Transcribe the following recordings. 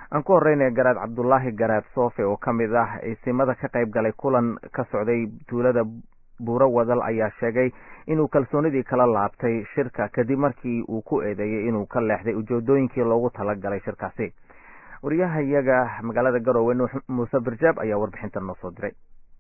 aan ku horeynaya garaad cabdulaahi garaad soofe oo ka mid ah isimada ka qayb galay kulan ka socday tuulada buuro wadal ayaa sheegay inuu kalsoonidii kala laabtay shirka kadib markii uu ku eedeeyey inuu ka leexday ujeedooyinkii loogu talagalay shirkaasi wariyahayaga magaalada garowe nuux muuse birjaab ayaa warbixintan noo soo diray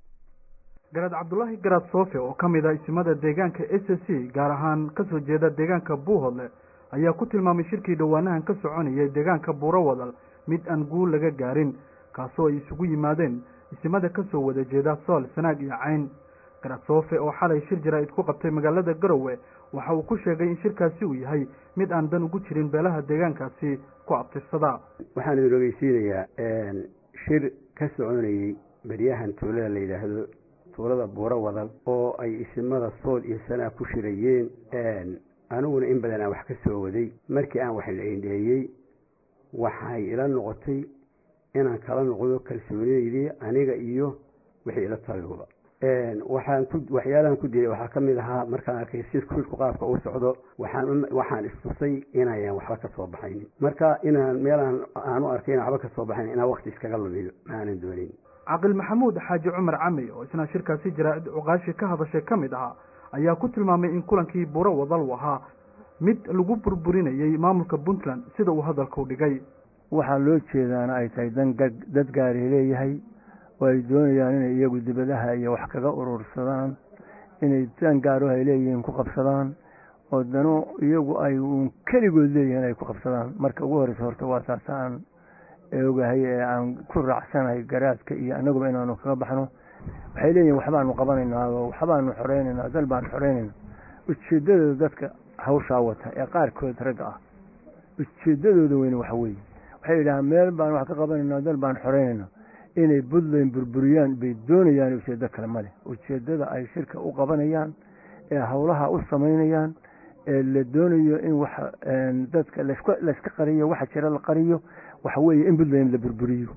garaad cabdulaahi garaad soofe oo ka mid ah isimada deegaanka s s c gaar ahaan kasoo jeeda deegaanka buuhodle ayaa ku tilmaamay shirkii dhowaanahan ka soconayay deegaanka buuro wadal mid aan guul laga gaarin kaasoo ay isugu yimaadeen isimada kasoo wada jeeda sool sanaag iyo cayn garaad soofe oo xalay shir jaraa'id ku qabtay magaalada garowe waxa uu ku sheegay in shirkaasi uu yahay mid aan dan ugu jirin beelaha deegaankaasi ku abtirsada waxaan idin ogeysiinayaa shir ka soconayey beryahan tuulada la yidhaahdo tuulada buuro wadal oo ay isimada sool iyo sanaag ku shirayeen aniguna in badan aan wax ka soo waday markii aan wax la eendheeyey waxay ila noqotay inaan kala noqdo kalsoonideydii aniga iyo wixii ila taliyuba waxaan ku waxyaalahan ku dilay waxaa ka mid ahaa markaan arkay si shirku qaabka uu socdo waxaan waxaan istusay inayaan waxba ka soo baxaynin marka inaan meelaan aan u arkay inaan waxba ka soo baxayn inaan wakti iskaga lumiyo ma aanan doonin caqil maxamuud xaaji cumar cami oo isna shirkaasi jaraa'id cuqaashi ka hadashay ka mid ahaa ayaa ku tilmaamay in kulankii buuro wadal uu ahaa mid lagu burburinayay maamulka puntland sida uu hadalku dhigay waxaa loo jeedaana ay tahay dan dad gaari leeyahay oo ay doonayaan inay iyagu dibadaha iyo wax kaga urursadaan inay dan gaaro ay leeyihiin ku qabsadaan oo dano iyagu ay uun keligood leeyihiin ay ku qabsadaan marka ugu horeysa horta waa taas aan ogahay ee aan ku raacsanahay garaadka iyo annaguba inaanu kaga baxno waxay leeyihin waxbaanu qabanaynaa oo waxbaanu xoreynaynaa dal baanu xoreynayna ujeedadooda dadka hawshaa wata ee qaarkood ragga ah ujeedadooda weyne waxa weeye waxay yidhahaan meel baan wax ka qabanaynaa dal baan xoreynayna inay puntland burburiyaan bay doonayaan ujeedo kale male ujeedada ay shirka u qabanayaan ee howlaha u samaynayaan ee la doonayo in wax dadka layska qariyo waxa jira la qariyo waxa weeye in puntland la burburiyo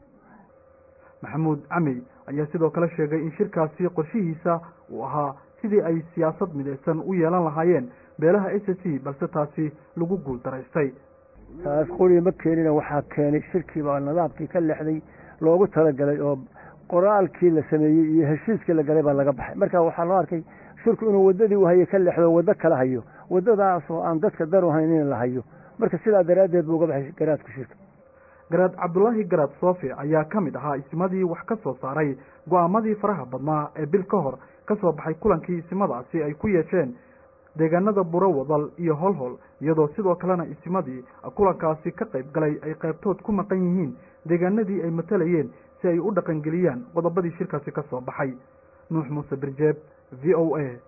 maxamuud cami ayaa sidoo kale sheegay in shirkaasi qorshihiisa uu ahaa sidii ay siyaasad midaysan u yeelan lahaayeen beelaha s c balse taasi lagu guul daraystay taas quri ma keenina waxaa keenay shirkiiba nidaamkii ka lexday loogu talagalay oo qoraalkii la sameeyey iyo heshiiskii la galay baa laga baxay marka waxaa loo arkay shirku inuu waddadii u hayay ka lexdo waddo kala hayo waddadaasoo aan dadka dar u hayn in la hayo marka sidaa daraaddeed buu uga baxay garaadku shirka garaad cabdulaahi garaad soofe ayaa ka mid ahaa isimadii wax ka soo saaray go-aamadii faraha badnaa ee bil ka hor ka soo baxay kulankii isimadaasi ay ku yeesheen deegaanada buro wadal iyo holhol iyadoo sidoo kalena isimadii kulankaasi ka qayb galay ay qaybtood ku maqan yihiin deegaanadii ay matalayeen si ay u dhaqangeliyaan qodobadii shirkaasi ka soo baxay nuux muuse birjeeb v o a